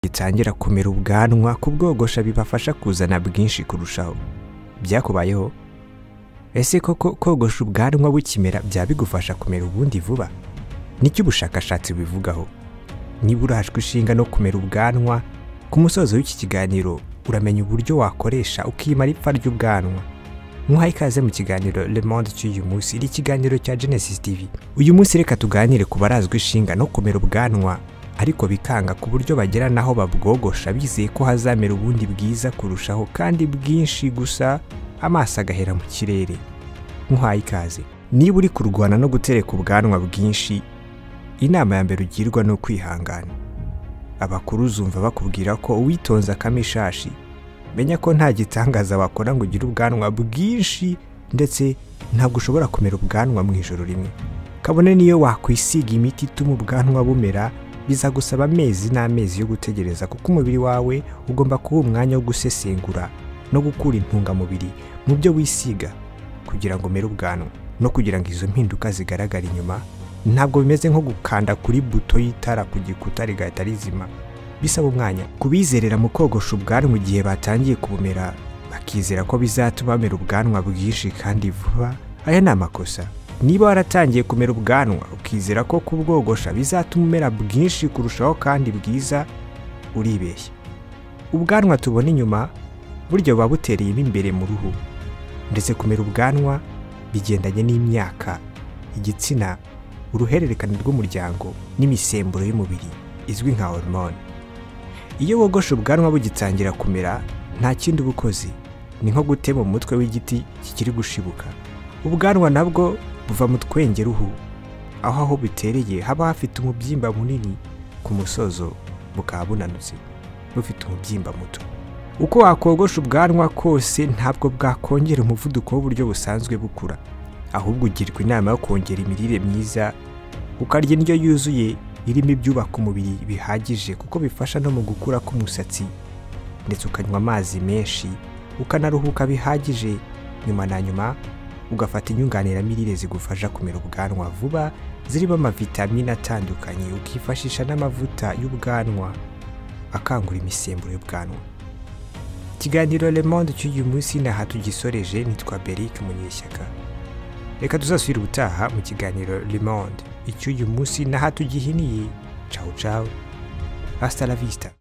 bitangira kumera ubwanwa kubwogosha bibafasha kuzana bwinshi kurushaho byakubayeho ese koko kogosha ubwanwa bukimera byaba bigufasha kumera ubundi vuba nicyo ubushakashatsi bubivugaho niba urajwe ishinga no kumera ubwanwa ku musozo w'iki kiganiro uramenya uburyo wakoresha ukimara ipfa ry'ubwanwa nk'uhaye ikaze mu kiganiro Le Monde cy'uyu munsi iri ikiganiro cya Genesis TV uyu munsi reka tuganire ku barazwi ishinga no kumera ubwanwa ariko bikanga ku buryo bagera naho babwogosha bizeye ko hazamera ubundi bwiza kurushaho kandi bwinshi gusa amaso agahera mu kirere nk'uhaye ikaze niba uri kurwana no gutereka ubwanwa bwinshi inama ya mbere ugirwa ni ukwihangana abakuru uzumva bakubwira ko uwitonze akama ishashi menya ko nta gitangaza bakora ngo ugire ubwanwa bwinshi ndetse ntabwo ushobora kumera ubwanwa mu ijoro rimwe kabone niyo wakwisiga imiti ituma ubwanwa bumera bizagusaba amezi n'amezi yo gutegereza kuko umubiri wawe ugomba kuba umwanya wo gusesengura no gukura intungamubiri mu byo wisiga kugira ngo umere ubwanwa no kugira ngo izo mpinduka zigaragare inyuma ntabwo bimeze nko gukanda kuri buto y'itara ku gikuta rigahita rizima bisaba umwanya kubizerera mu kogosha ubwanwa igihe batangiye kubumera bakizera ko bizatuma bamera ubwanwa bwinshi kandi vuba aya ni amakosa niba waratangiye kumera ubwanwa ukizera ko kubwogosha bizatuma umera bwinshi kurushaho kandi bwiza uribeshya ubwanwa tubona inyuma buryo buba butereyemo imbere mu ruhu ndetse kumera ubwanwa bigendanye n'imyaka igitsina uruhererekane rw'umuryango n'imisemburo y'umubiri izwi nka hormone iyo wogosha ubwanwa bugitangira kumera nta kindi uba ukoze ni nko gutema umutwe w'igiti kikiri gushibuka ubwanwa nabwo buva mu twenge ruhu aho aho butereye haba hafite umubyimba munini ku musozo bukaba bunanutse bufite umubyimba muto uko wakogosha ubwanwa kose ntabwo bwakongera umuvuduko w'uburyo busanzwe bukura ahubwo ugirwa inama yo kongera imirire myiza ukarya indyo yuzuye irimo ibyubaka umubiri bihagije kuko bifasha no mu gukura k'umusatsi ndetse ukanywa amazi menshi ukanaruhuka bihagije nyuma na nyuma ugafata inyunganiramirire zigufasha kumera ubwanwa vuba zirimo amavitamine atandukanye ukifashisha n'amavuta y'ubwanwa akangura imisemburo y'ubwanwa ikiganiro Le Monde cy'uyu munsi n'aha tugisoreje nitwa Beric Munyeshyaka reka tuzasubire ubutaha mu kiganiro Le Monde icy'uyu munsi n'aha tugihiniye cawu cawu hasta la vista